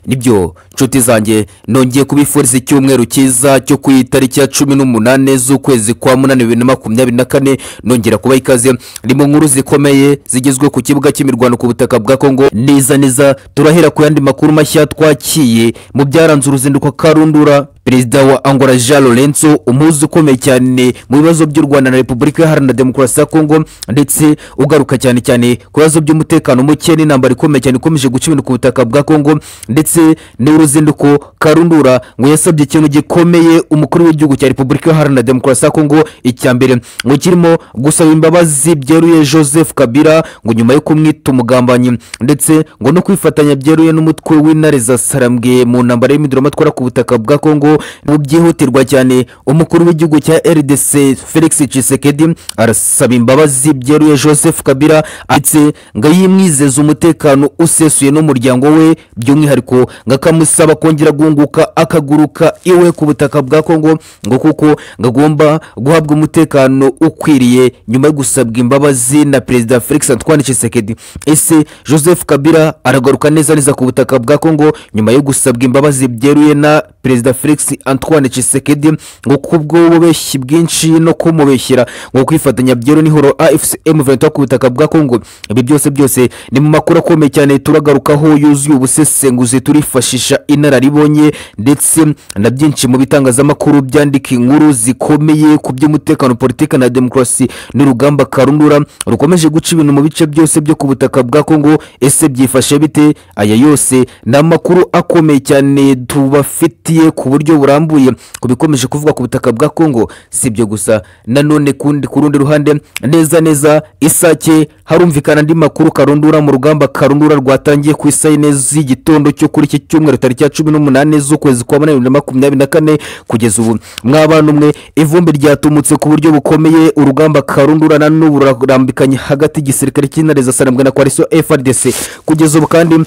nibyo nshuti zanjye nongeye kubifuriza icyumweru cyiza cyo ku itariki ya cumi n'umunani z'ukwezi kwa munani bibiri na makumyabiri na kane nongera kubaha ikaze ni mu nkuru zikomeye zigezwe ku kibuga cy'imirwano ku butaka bwa kongo neza neza turahera ku yandi makuru mashya twakiye mu byaranze uruzinduko karundura perezida wa angola jean lorenzo umuhuza ukomeye cyane mu bibazo by'u rwanda na repubulika iharanira demokarasi ya kongo ndetse ugaruka cyane cyane ku bibazo by'umutekano muke n'intambara ikomeye cyane ikomeje guca ibintu ku butaka bwa kongo ndetse n'uruzinduko karundura ngo yasabye ikintu gikomeye umukuru w'igihugu cya repubulika iharanira demokarasi ya kongo icyambere ngo kirimo gusaba imbabazi byeruye joseph kabila ngo nyuma yo kumwita umugambanyi ndetse ngo no kwifatanya byeruye n'umutwe w'intare za sarambwe mu ntambara y'imiduramatwara ku butaka bwa kongo mu byihutirwa cyane umukuru w'igihugu cya rdc felix cisekedi arasaba imbabazi byeruye joseph kabila ndetse ngo yimwizeze umutekano usesuye n'umuryango we by'umwihariko ngo akamusaba kongera guhunguka akaguruka iwe ku butaka bwa kongo ngo kuko ngo agomba guhabwa umutekano ukwiriye nyuma yo gusabwa imbabazi na perezida felix antoine cisekedi ese joseph kabila aragaruka neza neza ku butaka bwa kongo nyuma yo gusabwa imbabazi byeruye na perezida felix antoine cisekedi ngo kubw'ububeshyi bwinshi no kumubeshyira ngo kwifatanya byero n'ihoro afc m23 ku butaka bwa kongo ibi byose byose ni mu makuru akomeye cyane turagarukaho yuzuye ubusesenguzi turifashisha inararibonye ndetse na byinshi mu bitangazamakuru byandika inkuru zikomeye ku by'umutekano politiki na demokarasi n'urugamba karundura rukomeje guca ibintu mu bice byose byo ku butaka bwa kongo ese byifashe bite aya yose ni amakuru akomeye cyane tubafitiye ku buryo burambuye ku bikomeje kuvuga ku butaka bwa kongo si ibyo gusa nanone ku rundi ruhande neza neza isake harumvikana andi makuru karundura mu rugamba karundura rwatangiye ku isayine z'igitondo cyo kuri iki cyumweru tariki ya cumi n'umunani z'ukwezi kwa munani bibiri na makumyabiri na kane kugeza ubu mwabana umwe ivumbi ryatumutse ku buryo bukomeye urugamba karundura na n'ubu rurambikanye hagati y'igisirikare cy'intare za sarambwe na koalisiyo frdc kugeza ubu kandi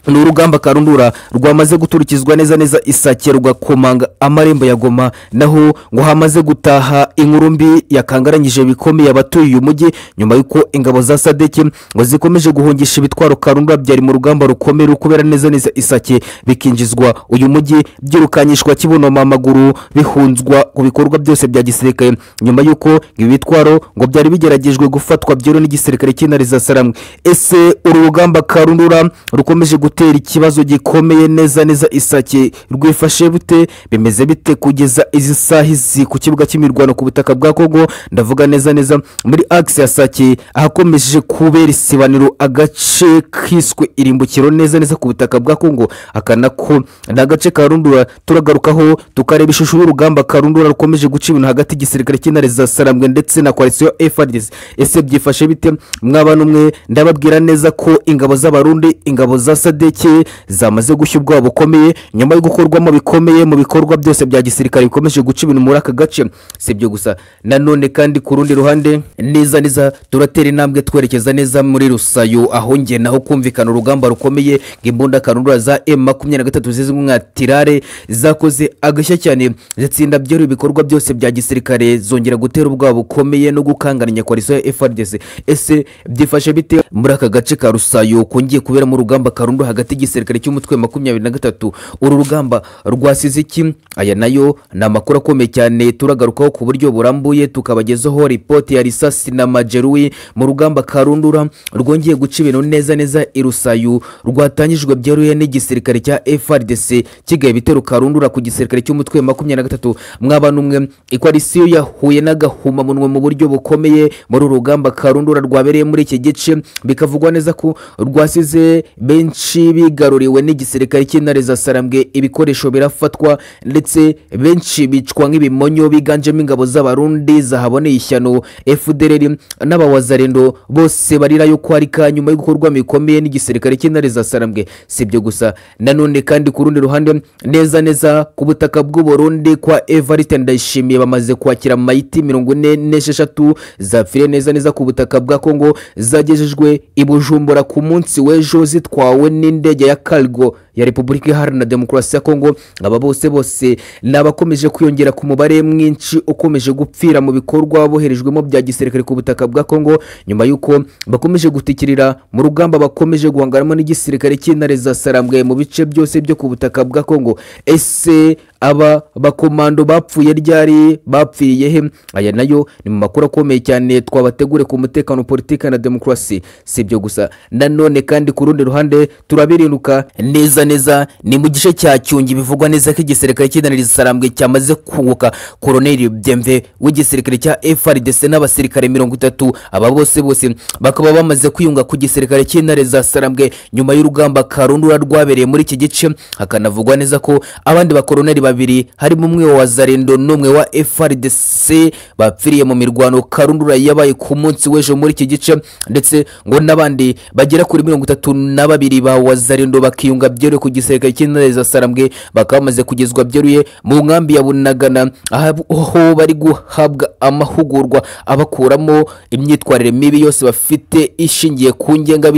ni urugamba karundura rwamaze guturikizwa neza neza isake rugakomanga amarembo ya goma naho ngo hamaze gutaha inkuru mbi yakangaranyije bikomeye abatuye uyu mujyi nyuma y'uko ingabo za sadeke ngo zikomeje guhungisha ibitwaro karundura byari mu rugamba rukomeye rukubera neza neza isake bikinjizwa uyu mujyi byirukanyishwa kibonoma amaguru bihunzwa ku bikorwa byose bya gisirikare nyuma y'uko ibi bitwaro ngo byari bigeragejwe gufatwa byero n'igisirikare cy'intare za saramwe ese uru rugamba karundura rukomeje gutera gutera ikibazo gikomeye neza neza isake rwifashe bute bimeze bite kugeza izi saha izi ku kibuga cy'imirwano ku butaka bwa kongo ndavuga neza neza muri akisi ya sake ahakomeje kubera isibaniro agace kiswe irimbukiro neza neza ku butaka bwa kongo aka nako ni agace karundura turagarukaho tukareba ishusho y'urugamba karundura rukomeje guca ibintu hagati y'igisirikare cy'intare za sarambwe ndetse na koalisiyo efadisi ese byifashe bite mwabana umwe ndababwira neza ko ingabo z'abarundi ingabo za sade sadeke zamaze gushya ubwoba bukomeye nyuma yo gukorwamo bikomeye mu bikorwa byose bya gisirikare bikomeje guca ibintu muri aka gace si ibyo gusa nanone kandi ku rundi ruhande neza neza turatera intambwe twerekeza neza muri rusayo aho nge naho kumvikana urugamba rukomeye ng'imbunda karundura za emu makumyabiri na gatatu zizwi nka tirare zakoze agashya cyane zitsinda byero ibikorwa byose bya gisirikare zongera gutera ubwoba bukomeye no gukangaranya koalisiyo ya frdc ese byifashe bite muri aka gace ka rusayo kongeye kuberamo urugamba karundura hagati y'igisirikare cy'umutwe makumyabiri na gatatu uru rugamba rwasize iki aya nayo ni amakuru akomeye cyane turagarukaho ku buryo burambuye tukabagezaho ripoti ya risasi na majeruwi mu rugamba karundura rwongeye guca ibintu neza neza irusayu rwatangijwe byeruye n'igisirikare cya frdc kigaye ibitero karundura ku gisirikare cy'umutwe makumyabiri na gatatu mwabana umwe ikwalisiyo yahuye n'agahumamunwa mu buryo bukomeye muri uru rugamba karundura rwabereye muri iki gice bikavugwa neza ko rwasize benshi bigaruriwe n'igisirikare cy'intare za sarambwe ibikoresho birafatwa ndetse benshi bicwa nk'ibimonyo biganjemo ingabo z'abarundi zahaboneye ishyano fdr n'abawazarendo bose barira yo kwarika nyuma yo gukorwa bikomeye n'igisirikare cy'intare za sarambwe si ibyo gusa nanone kandi ku rundi ruhande neza neza ku butaka bw'uburundi kwa evariste ndayishimiye bamaze kwakira mayiti mirongo ine n'esheshatu zapfiriye neza neza ku butaka bwa kongo zagejejwe i bujumbura ku munsi w'ejo zitwawe ni n'indege ya cargo ya repubulika iharanira demokarasi ya kongo aba bose bose ni abakomeje kwiyongera ku mubare mwinshi ukomeje gupfira mu bikorwa boherejwemo bya gisirikare ku butaka bwa kongo nyuma y'uko bakomeje gutikirira mu rugamba bakomeje guhangaramo n'igisirikare cy'intare zasarambwe mu bice byose byo ku butaka bwa kongo ese aba bakomando bapfuye ryari bapfiriye he aya nayo ni mu makuru akomeye cyane twabategure ku mutekano politiki na demokarasi si ibyo gusa nanone kandi ku rundi ruhande turabiriruka neza neza ni mu gice cya cyungi bivugwa neza ko igisirikare cy'indaniriza isarambwe cyamaze kunguka koroneri byemve w'igisirikare cya frdc n'abasirikare mirongo itatu aba bose bose bakaba bamaze kwiyunga ku gisirikare cy'intare za sarambwe nyuma y'urugamba karundura rwabereye muri iki gice hakanavugwa neza ko abandi bakoroneri babiri harimo umwe wa zarendo n'umwe wa frdc bapfiriye mu mirwano karundura yabaye ku munsi w'ejo muri iki gice ndetse ngo n'abandi bagera kuri mirongo itatu na babiri ba wazarendo bakiyunga byeruye ku gisirikare cy'intare za sarambwe bakaba bamaze kugezwa byeruye mu nkambi ya bunagana aho bari guhabwa amahugurwa abakuramo imyitwarire mibi yose bafite ishingiye ku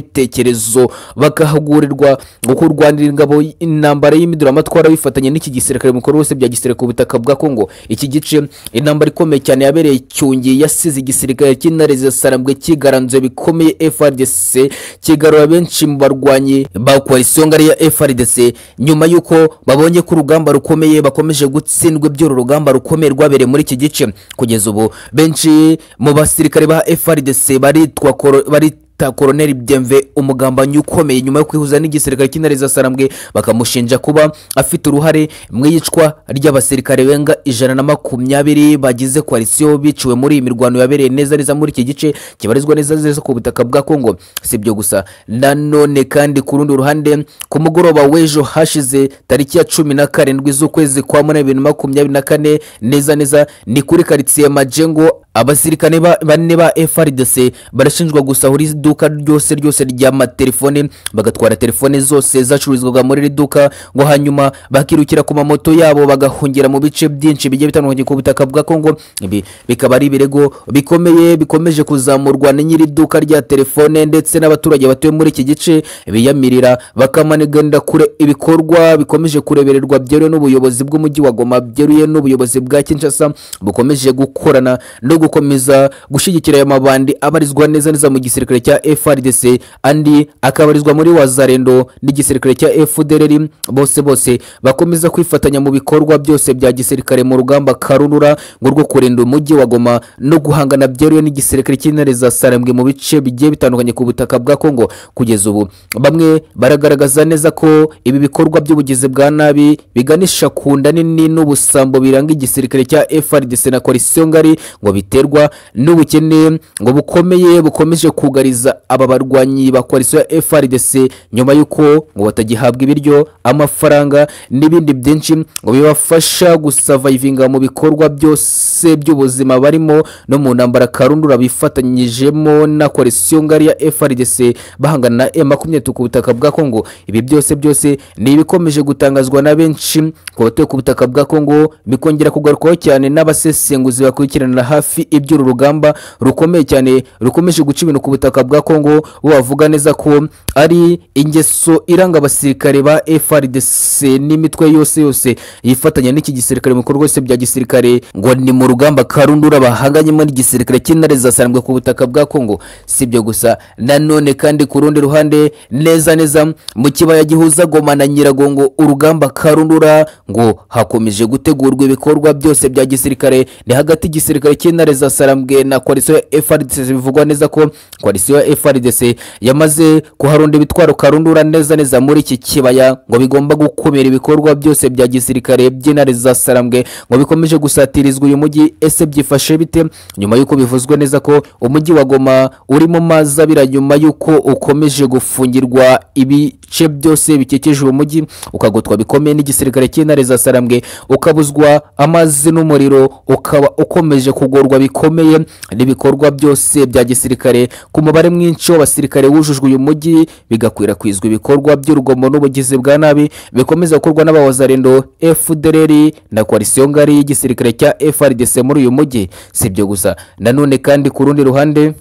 ngengabitekerezo bakahagurirwa gukurwanira ingabo intambara y'imiduramatwara bifatanya n'iki gisirikare mukuru wose bya gisirikare ku butaka bwa kongo iki gice intambara ikomeye cyane yabereye cyungi yasize igisirikare cy'intare zisarambwe kigaranzuye bikomeye frdc kigarura benshi mu barwanyi ba koalisiyo ngari ya frdc nyuma y'uko babonye ko urugamba rukomeye bakomeje gutsindwa iby'uru rugamba rukomeye rwabereye muri iki gice kugeza ubu benshi mu basirikare ba frdc baritwa koro- bari ta koroneri byemve umugambanyi ukomeye nyuma yo kwihuza n'igisirikare cy'intare zasarambwe bakamushinja kuba afite uruhare mu iyicwa ry'abasirikare benga ijana na makumyabiri bagize koalisiyo biciwe muri iyi mirwano yabereye neza neza muri iki gice kibarizwa neza neza ku butaka bwa kongo si ibyo gusa nanone kandi ku rundi ruhande ku mugoroba w'ejo hashize tariki ya cumi na karindwi z'ukwezi kwa munani bibiri na makumyabiri na kane neza neza ni kuri karitsiye majengo abasirikare ba- bane ba frdc barashinjwa gusahura iduka ryose ryose ry'amatelefone bagatwara telefone zose zacururizwaga muri iri duka ngo hanyuma bakirukira ku mamoto yabo bagahungira mu bice byinshi bigiye bitandukanye ku butaka bwa kongo ibi bikaba ari ibirego bikomeye bikomeje kuzamurwa na nyiri duka rya telefone ndetse n'abaturage batuye muri iki gice biyamirira bakamaniganda kure ibikorwa bikomeje kurebererwa byeruye n'ubuyobozi bw'umujyi wa goma byeruye n'ubuyobozi bwa kinshasa bukomeje gukorana no gukomeza gushyigikira aya mabandi abarizwa neza neza mu gisirikare cya frdc andi akabarizwa muri wazarendo n'igisirikare cya fdrr bose bose bakomeza kwifatanya mu bikorwa byose bya gisirikare mu rugamba karurura ngo rwo kurinda umujyi wa goma no guhangana byeruye n'igisirikare cy'intare za sarambwe mu bice bigiye bitandukanye ku butaka bwa kongo kugeza ubu bamwe baragaragaza neza ko ibi bikorwa by'ubugizi bwa nabi biganisha ku nda nini n'ubusambo biranga igisirikare cya frdc na koalisiyo ngari ngo biterwa n'ubukene ngo bukomeye bukomeje kugariza aba barwanyi ba koalisiyo ya frdc nyuma y'uko ngo batagihabwa ibiryo amafaranga n'ibindi byinshi ngo bibafasha gusavayivinga mu bikorwa byose by'ubuzima barimo no mu ntambara karundura bifatanyijemo na koalisiyo ngari ya frdc bahangana na e makumyabiri ku butaka bwa kongo ibi byose byose ni ibikomeje gutangazwa na benshi ku batuye ku butaka bwa kongo bikongera kugarukwaho cyane n'abasesenguzi bakurikiranira hafi iby'uru rugamba rukomeye cyane rukomeje guca ibintu ku butaka bwa kongo bo bavuga neza ko ari ingeso iranga abasirikare ba frdc n'imitwe yose yose yifatanya n'iki gisirikare mu bikorwa byose bya gisirikare ngo ni mu rugamba karundura bahanganyemo n'igisirikare cy'intare zasarambwe ku butaka bwa kongo si ibyo gusa nanone kandi ku rundi ruhande neza neza mu kibaya gihuza goma na nyiragongo urugamba karundura ngo hakomeje gutegurwa ibikorwa byose bya gisirikare ni hagati y'igisirikare cy'intare zasarambwe na koalisiyo ya frdc bivugwa neza ko koalisiyo ya frdc yamaze kuharunda ibitwaro karundura neza neza muri iki kibaya ngo bigomba gukumira ibikorwa byose bya gisirikare by'intare zasarambwe ngo bikomeje gusatirizwa uyu mujyi ese byifashe bite nyuma y'uko bivuzwe neza ko umujyi wa goma uri mu mazi abira nyuma y'uko ukomeje gufungirwa ibice byose bikikije uwo mujyi ukagotwa bikomeye n'igisirikare cy'intare za sarambwe ukabuzwa amazi n'umuriro ukaba ukomeje kugorwa bikomeye n'ibikorwa byose bya gisirikare ku mubare mwinshi w'abasirikare wujujwe uyu mujyi bigakwirakwizwa ibikorwa by'urugomo n'ubugizi bwa nabi bikomeza gukorwa n'abawazarendo fdrr na koalisiyo ngari y'igisirikare cya frdc muri uyu mujyi si ibyo gusa nanone kandi ku rundi ruhande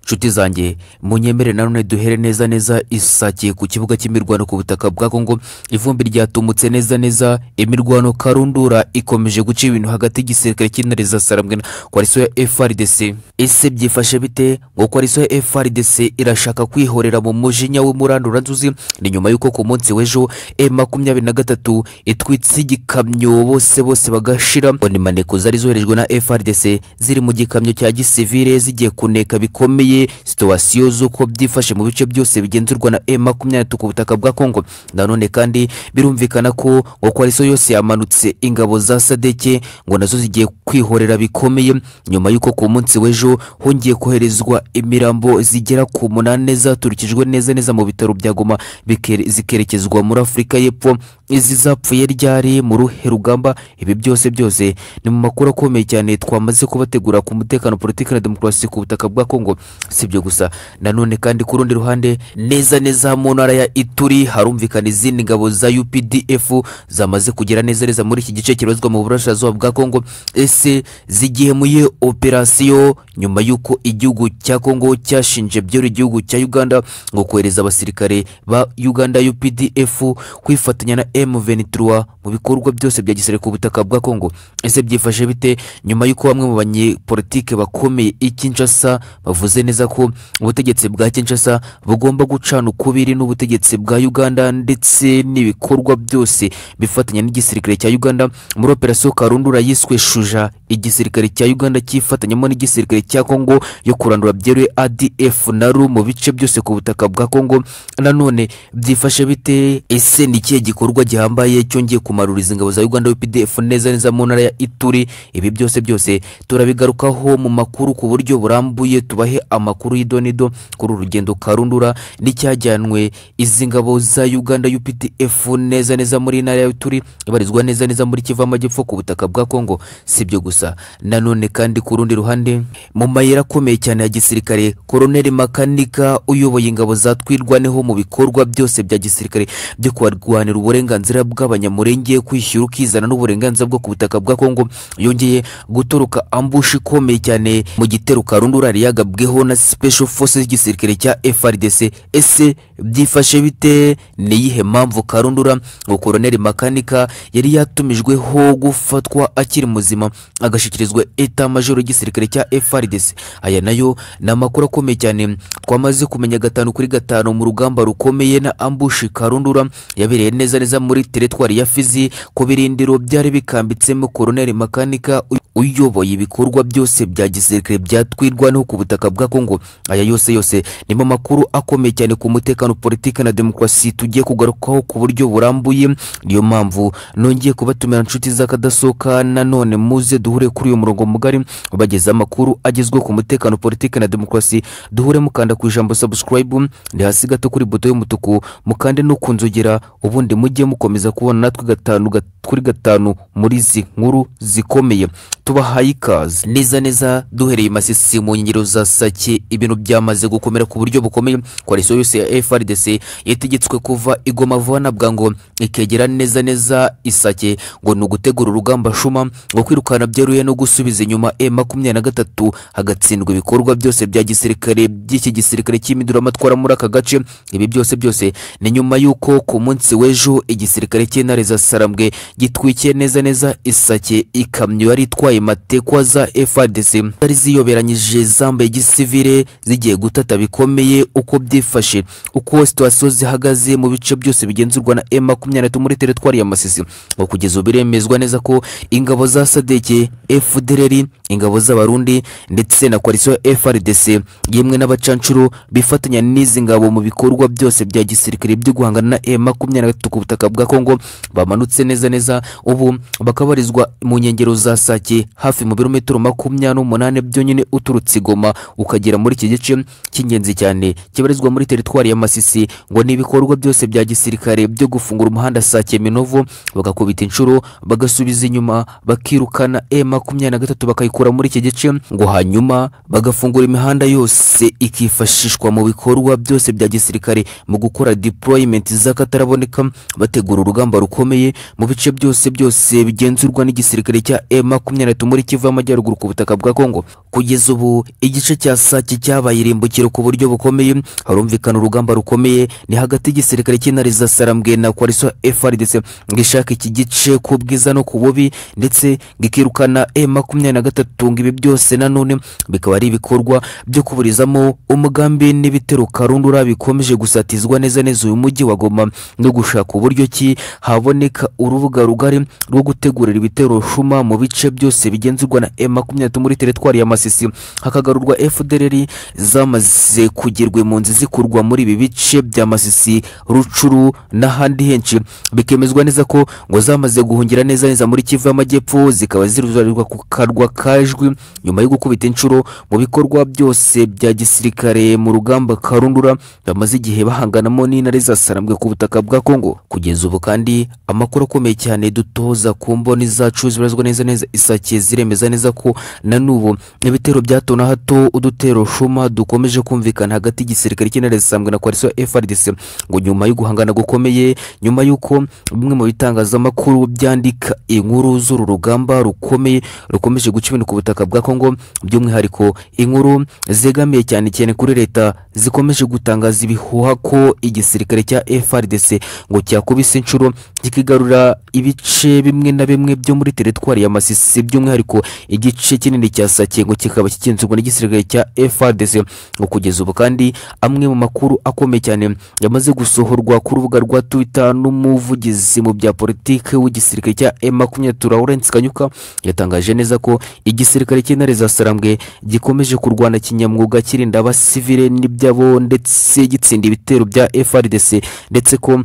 nshuti zanjye munyemere nanone duhere neza neza isakiye ku kibuga cy'imirwano ku butaka bwa kongo ivumbi ryatumutse neza neza imirwano karundura ikomeje guca ibintu hagati y'igisirikare cy'intare za sarambwe na koalisiyo ya frdc ese byifashe bite ngo koalisiyo ya frdc irashaka kwihorera mu mujinya w'umuranduranzuzi ni nyuma y'uko ku munsi w'ejo e makumyabiri na gatatu itwitse igikamyo bose bose bagashira ngo ni maneko zari zoherejwe na frdc ziri mu gikamyo cya gisivire zigiye kuneka bikomeye situwasiyo z'uko byifashe mu bice byose bigenzurwa na e makumyabiri ku butaka bwa kongo nanone kandi birumvikana ko ngo koalisiyo yose yamanutse ingabo za sadeke ngo nazo zigiye kwihorera bikomeye nyuma y'uko ku munsi w'ejo hongeye koherezwa imirambo zigera ku munani zaturikijwe neza neza mu bitaro bya goma bikere- zikerekezwa muri afurika y'epfo izi zapfuye ryari mu ruhe rugamba ibi byose byose ni mu makuru akomeye cyane twamaze kubategura ku mutekano politiki na demokarasi ku butaka bwa kongo si ibyo gusa nanone kandi ku rundi ruhande neza neza mu ntara ya ituri harumvikana izindi ngabo za updf zamaze kugera neza neza muri iki gice kibarizwa mu burasirazuba bwa kongo ese zigiye muye operasiyo nyuma y'uko igihugu cya kongo cyashinje byera igihugu cya uganda ngo kohereza abasirikare ba uganda updf kwifatanya na m23 mu bikorwa byose bya gisirikare ku butaka bwa kongo ese byifashe bite nyuma y'uko bamwe mu banyepolitike bakomeye i kinshasa bavuze neza ko ubutegetsi bwa kinshasa bugomba gucana ukubiri n'ubutegetsi bwa uganda ndetse n'ibikorwa byose bifatanya n'igisirikare cya uganda muri operasiyo karundura yiswe shuja igisirikare cya uganda cyifatanyamo n'igisirikare cya kongo yo kurandura byeruye adf na ru mu bice byose ku butaka bwa kongo nanone byifashe bite ese ni ikihe gikorwa gihambaye cyongeye kumaruriza ingabo za uganda updf neza neza mu ntara ya ituri ibi byose byose turabigarukaho mu makuru ku buryo burambuye tubahe amakuru y'idonido kuri uru rugendo karundura n'icyajyanwe izi ngabo za uganda updf neza neza muri ntara ya ituri ibarizwa neza neza muri kivu amajyepfo ku butaka bwa kongo si ibyo gusa nanone kandi ku rundi ruhande mu mayira akomeye cyane ya gisirikare koroneli makanika uyoboye ingabo za twirwaneho mu bikorwa byose bya gisirikare byo kurwanira uburenganzira bw'abanyamurenge kwishyura ukizana n'uburenganzira bwo ku butaka bwa kongo yongeye gutoroka ambushi ikomeye cyane mu gitero karundurari yagabweho na special forces y'igisirikare cya frdc ese byifashe bite niyihe mpamvu karundura ngo koroneli makanika yari yatumijweho gufatwa akiri muzima agashyikirizwa eta majoro y'igisirikare cya frdc aya nayo ni amakuru akomeye cyane twamaze kumenya gatanu kuri gatanu mu rugamba rukomeye na ambushi karundura yabereye neza neza muri teretwari ya fizi ku birindiro byari bikambitsemo koroneli makanika uy- uyoboye ibikorwa byose bya gisirikare byatwirwa no ku butaka bwa kongo aya yose yose nimo makuru akomeye cyane ku mutekano politiki na demokarasi tugiye kugarukaho ku buryo burambuye niyo mpamvu nongeye kubatumira inshuti z'akadasohoka nanone muze duhure kuri uyu murongo mugari bageze amakuru agezweho ku mutekano politiki na demokarasi duhure mukanda ku ijambo subscribe ndi hasi gato kuri buto y'umutuku mukande no ku nzogera ubundi mujye mukomeza kubona natwe gatanu gat- kuri gatanu muri izi nkuru zikomeye tubahaye ikaze neza neza duhereye i masisi mu nkengero za sake ibintu byamaze gukomera ku buryo bukomeye koalisiyo yose ya frdc yategetswe kuva igoma vuba na bwango ikegera neza neza isake ngo ni ugutegura urugamba shuma ngo kwirukana byeruye no gusubiza inyuma e makumyabiri na gatatu hagatsindwa ibikorwa byose bya gisirikare by'iki gisirikare cy'imiduramatwara muri aka gace ibi byose byose ni nyuma y'uko ku munsi w'ejo igisirikare cy'intare za sarambwe gitwikiye neza neza isake ikamyo yari itwaye matekwa za frdc zari ziyoberanyije zambaye gisivire zigiye gutata bikomeye uko byifashe uko situwasiyo zihagaze mu bice byose bigenzurwa na e makumyabiri muri teretwari ya masisi ngo kugeza ubu biremezwa neza ko ingabo za sadeke fdrr ingabo z'abarundi ndetse na koalisiyo ya frdc yemwe n'abacanshuro bifatanya n'izi ngabo mu bikorwa byose bya gisirikare byo guhangana na e makumyabiri na gatatu ku butaka bwa kongo bamanutse neza neza ubu bakabarizwa mu nkengero za sake hafi mu birometero makumyabiri n'umunani byonyine uturutse i goma ukagera muri iki gice cy'ingenzi cyane kibarizwa muri teritwari ya masisi ngo ni ibikorwa byose bya gisirikare byo gufungura umuhanda sake minovu bagakubita inshuro bagasubiza inyuma bakirukana e makumyabiri na gatatu bakayikura muri iki gice ngo hanyuma bagafungura imihanda yose ikifashishwa mu bikorwa byose bya gisirikare mu gukora deployment z'akataraboneka bategura urugamba rukomeye mu bice byose byose bigenzurwa n'igisirikare cya e makumyabiri gatatu muri kivu y'amajyaruguru ku butaka bwa kongo kugeza ubu igice cya sake cyabaye irimbukiro ku buryo bukomeye harumvikana urugamba rukomeye ni hagati y'igisirikare cy'intare za sarambwe na koalisiyo frdc ngo ishaka iki gice ku bwiza no ku bubi ndetse ngikirukana e makumyabiri na gatatu ngo ibi byose nanone bikaba ari ibikorwa byo kuburizamo umugambi n'ibitero karundura bikomeje gusatizwa neza neza uyu mujyi wa goma no gushaka uburyo ki haboneka urubuga rugari rwo gutegurira ibitero shuma mu bice byose bigenzurwa na e makumyabiri muri teritwari ya masisi hakagarurwa fdr zamaze kugirwa impunzi zikurwa muri ibi bice bya masisi rucuru n'ahandi henshi bikemezwa neza ko ngo zamaze guhungira neza neza muri kivu y'amajyepfo zikaba ziruzarirwa ku karwa kajwi nyuma yo gukubita inshuro mu bikorwa byose bya gisirikare mu rugamba karundura bamaze igihe bahanganamo n'intare za sarambwe ku butaka bwa kongo kugeza ubu kandi amakuru akomeye cyane dutoza ku mboni zacu zibarizwa neza neza isakiye ziremeza neza ko na n'ubu ibitero bya hato na hato udutero shuma dukomeje kumvikana hagati y'igisirikare cy'intare zisambwe na koalisiyo frdc ngo nyuma yo guhangana gukomeye nyuma y'uko bimwe mu bitangazamakuru byandika inkuru z'uru rugamba rukomeye rukomeje guca ibintu ku butaka bwa kongo by'umwihariko inkuru zegamiye cyane cyane kuri leta zikomeje gutangaza ibihuha ko igisirikare cya frdc ngo cyakubise inshuro kikigarura ibice bimwe na bimwe byo muri teritwari ya masisi by'umwihariko igice kinini cya sake ngo kikaba kigenzurwa n'igisirikare cya frdc ngo kugeza ubu kandi amwe mu makuru akomeye cyane yamaze gusohorwa ku rubuga rwa twitter n'umuvugizi mu bya politiki w'igisirikare cya e makumyabiri lawrence kanyuka yatangaje neza ko igisirikare cy'intare za sarambwe gikomeje kurwana kinyamwuga kirinda abasivile n'ibyabo ndetse gitsinda ibitero bya frdc ndetse ko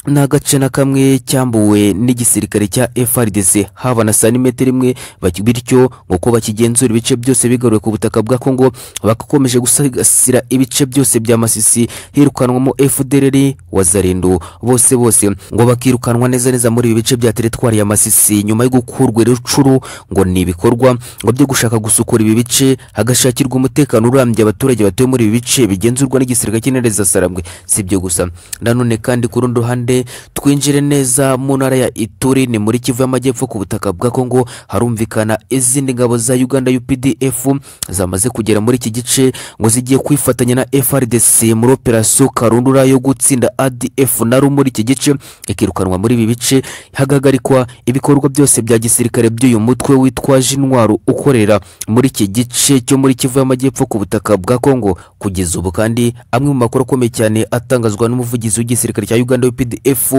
nta gace na kamwe cyambuwe n'igisirikare cya frdc haba na santimetero imwe baki- bityo ngo ko bakigenzura ibice byose bigaruwe ku butaka bwa kongo bagakomeje gusigasira ibice byose bya masisi hirukanwamo fdr wa zarindu bose bose ngo bakirukanwa neza neza muri ibi bice bya teritwari ya masisi nyuma yo gukurwa irucuru ngo ni ibikorwa ngo byo gushaka gusukura ibi bice hagashakirwa umutekano urambye abaturage batuye muri ibi bice bigenzurwa n'igisiga cy'intare za sarambwe si ibyo gusa nanone kandi ku rundi ruhande twinjire neza mu ntara ya ituri ni muri kivu y'amajyepfo ku butaka bwa kongo harumvikana izindi ngabo za uganda updf zamaze kugera muri iki gice ngo zigiye kwifatanya na frdc muri operasiyo karundura yo gutsinda adf naro muri iki gice ikirukanwa muri ibi bice hagahagarikwa ibikorwa byose bya gisirikare by'uyu mutwe witwaje intwaro ukorera muri iki gice cyo muri kivu y'amajyepfo ku butaka bwa kongo kugeza ubu kandi amwe mu makuru akomeye cyane atangazwa n'umuvugizi w'igisirikare cya uganda UPDF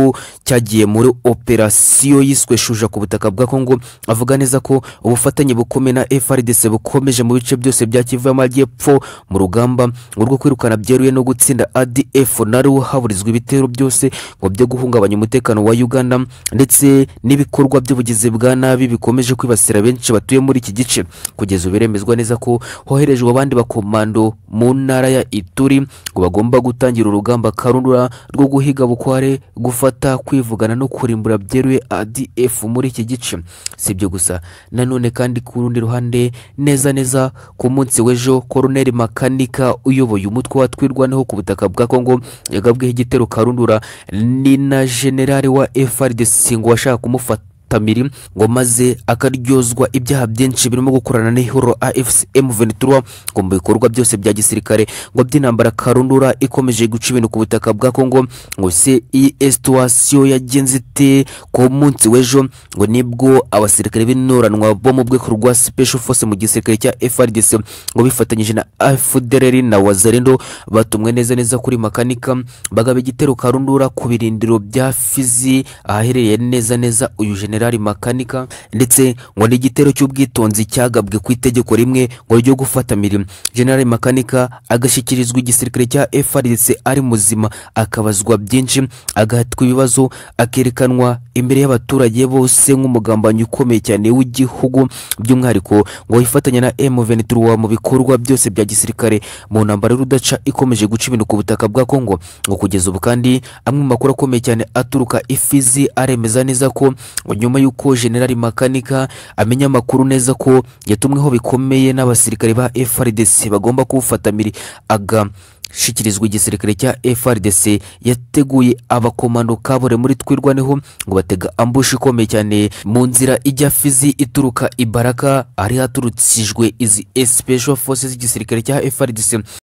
cyagiye muri operasiyo yiswe shuja ku butaka bwa kongo avuga neza ko ubufatanye bukomeye na frdc bukomeje mu bice byose bya kivu y'amajyepfo mu rugamba ngo rwo kwirukana byeruye no gutsinda adf naro haburizwa ibitero byose ngo byo guhungabanya umutekano wa uganda ndetse n'ibikorwa by'ubugizi bwa nabi bikomeje kwibasira benshi batuye muri iki gice kugeza ubu biremezwa neza ko hoherejwe abandi bakomando mu ntara ya ituri ngo bagomba gutangira urugamba karundura rwo guhiga bukware gufata kwivugana no kurimbura byeruye adf muri iki gice si ibyo gusa nanone kandi ku rundi ruhande neza neza ku munsi w'ejo koroneri makanika uyoboye umutwe watwirwanaho ku butaka bwa kongo yagabweho igitero karundura ni na generale wa frdc ngo washaka kumufata tamiri ngo maze akaryozwa ibyaha byinshi birimo gukorana n'ihuriro AFC M23 ngo mu bikorwa byose bya gisirikare ngo by'intambara karundura ikomeje guca ibintu ku butaka bwa Kongo ngo se iyi situation yagenze ite ku munsi w'ejo ngo nibwo abasirikare b'intoranwa bo mu bwego rwa Special Force mu gisirikare cya FARDC ngo bifatanyije na FDLR na Wazalendo batumwe neza neza kuri makanika bagaba igitero karundura ku birindiro bya Fizi ahaherereye neza neza uyu general jenerali makanika ndetse ngo ni igitero cy'ubwitonzi cyagabwe ku itegeko rimwe ngo ryo gufata mirimo jenerali makanika agashyikirizwa igisirikare cya frdc ari muzima akabazwa byinshi agahatwa ibibazo akerekanwa imbere y'abaturage bose nk'umugambanyi ukomeye cyane w'igihugu by'umwihariko ngo yifatanya na M23 mu bikorwa byose bya gisirikare mu ntambara y'urudaca ikomeje guca ibintu ku butaka bwa Kongo ngo kugeza ubu kandi amwe mu makuru akomeye cyane aturuka ifizi aremeza neza ko ngo nyuma y'uko generali makanika amenya amakuru neza ko yatumweho bikomeye n'abasirikare ba frdc bagomba kuwufatamiri aga ishyikirizwa igisirikare cya frdc yateguye abakomando kabore muri twirwaneho ngo batega ambushi ikomeye cyane mu nzira ijya fizi ituruka ibaraka hari haturukijwe izi special forces z'igisirikare cya frdc